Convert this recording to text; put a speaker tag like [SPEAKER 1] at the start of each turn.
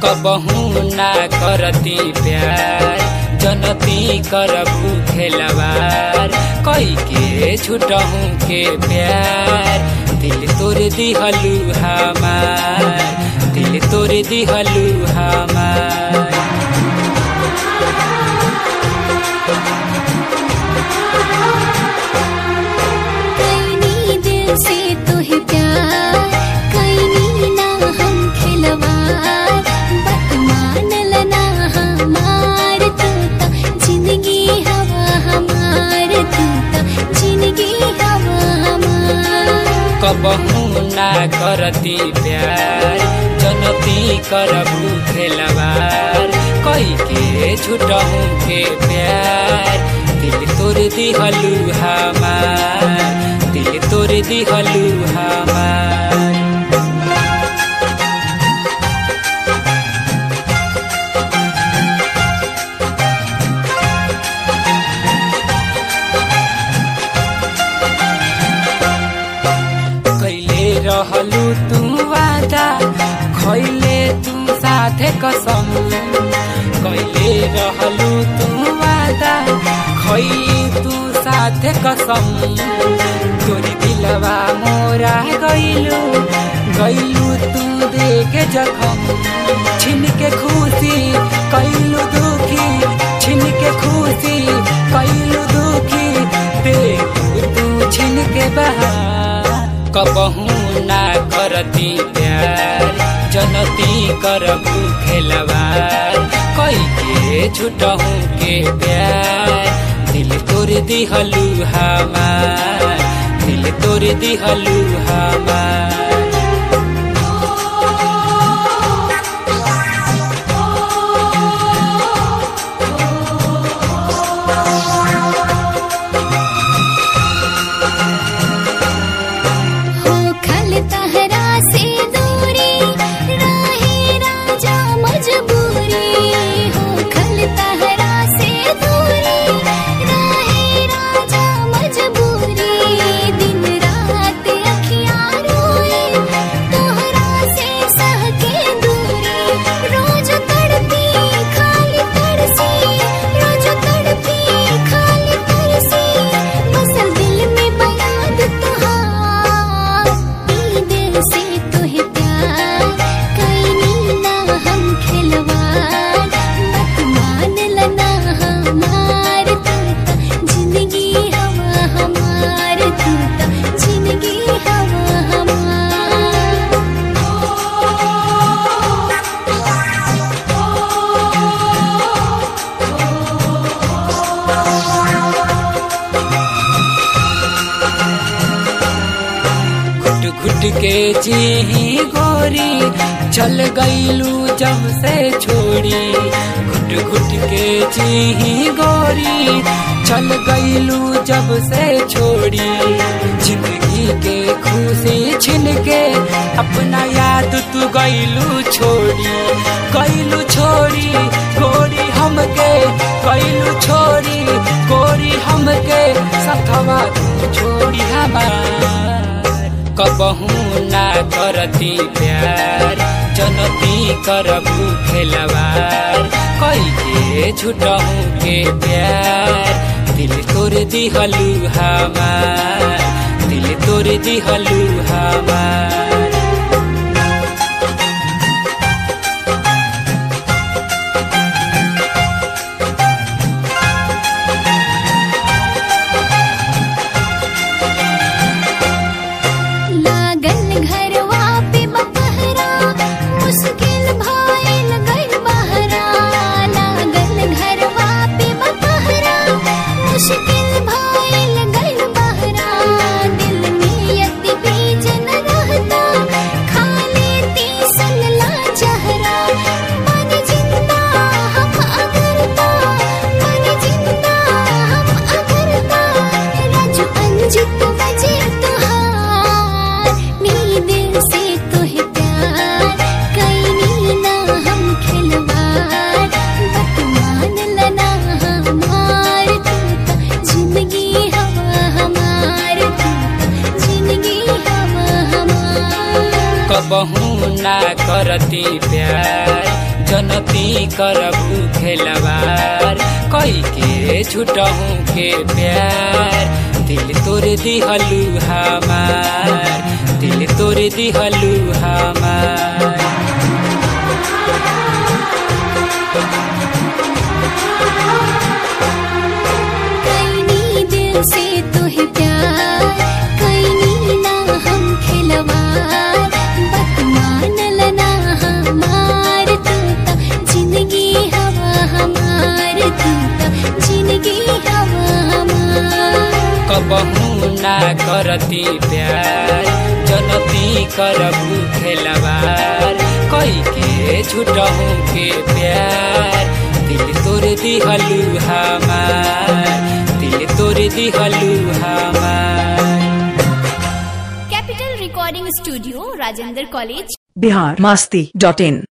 [SPEAKER 1] कबहू ना करती प्यार जनती करबू खेलवार कई के छुटहू के प्यार दिल तोर दिहलू हमार दिल तोर दिहलू हमार
[SPEAKER 2] कैनी दिल से तुहे प्यार कैनी ना हम खिलवार बात मानल ना हमार तू तो जिंदगी हवा हमार तू तो जिंदगी हवा हमार
[SPEAKER 1] कबहू ना करती प्यार जनती करबू खेलवार कई के छुटहू के प्यार दिल तोर दिहलू हमार दिल तोर दिहलू हमार कैले रहलू तू वादा खैले तू साथे कसम कैले रहलू तू वादा खैली तू साथे कसम तोरी दिलवा मोरा गैलू गैलू तू देखे जखम छिन के खुशी कैलू दुखी छिन के खुशी कैलू दुखी देखू तू छिन के बहार कबहू ना करती प्यार जनती करबू खेलवार कई के छुटहू के प्यार दिल तोर दिहलू हमार दिल तोर दिहलू हमार
[SPEAKER 2] हो खल तहरा से दूरी राहे राजा मजबूरी हो खल तहरा से दूरी राहे राजा मजबूरी दिन रात अखियां रोए तोहरा से सह के दूरी रोज तड़पी खाली तरसी रोज तड़पी खाली तरसी बसल दिल में बयाद तुहार ई दिल से तुहे प्यार कैनी ना हम खिलवार मत मान लना हमार तू तो जिंदगी हवा हमार तू तो जिंदगी हवा हमार
[SPEAKER 1] घुट घुट के जी गोरी चल गईलू जब से छोड़ी घुट घुट के जी गोरी चल गईलू जब से छोड़ी जिंदगी के खुशी छिन के अपना याद तू गईलू छोड़ी गईलू छोड़ी गोरी हमके गईलू छोड़ी गोरी हमके सथवा तू छोड़ी हमार कबहू ना करती प्यार जनती करबू खेलवार कई के छुटहू के प्यार दिल तोर दिहलू हमार दिल तोर दिहलू हमार
[SPEAKER 2] लागल घरवा पे बपहरा मुश्किल भइल गइल बहरा लागल घरवा पे बपहरा मुश्किल भइल गइल बहरा दिल में यति बीज न रहता खाली तीसन ला चेहरा मन जिंदा हम अगरता मन जिंदा हम अगरता राजू अंजित बजे तुहार नी दिल से तुहे प्यार कैनी ना हम खिलवार बत मान लना हमार तू तो जिंदगी हवा हमार तू तो जिंदगी हवा हमार
[SPEAKER 1] कबहू ना करती प्यार जनती करबू खेलवार कई के छुटहू के प्यार दिल तोर दिहलू हमार दिल तोर दिहलू हमार
[SPEAKER 2] कैनी दिल से तुहे प्यार कैनी ना हम खिलवार बत मानल ना हमार तू त जिंदगी हवा हमार तू त जिंदगी हवा हमार
[SPEAKER 1] कबहू ना करती प्यार जनती करबू खेलवार कई के छुटहू के प्यार दिल तोर दिहलू हमार दिल तोर दिहलू हमार
[SPEAKER 2] capital recording studio Rajendra college
[SPEAKER 3] Bihar मस्ती डॉट इन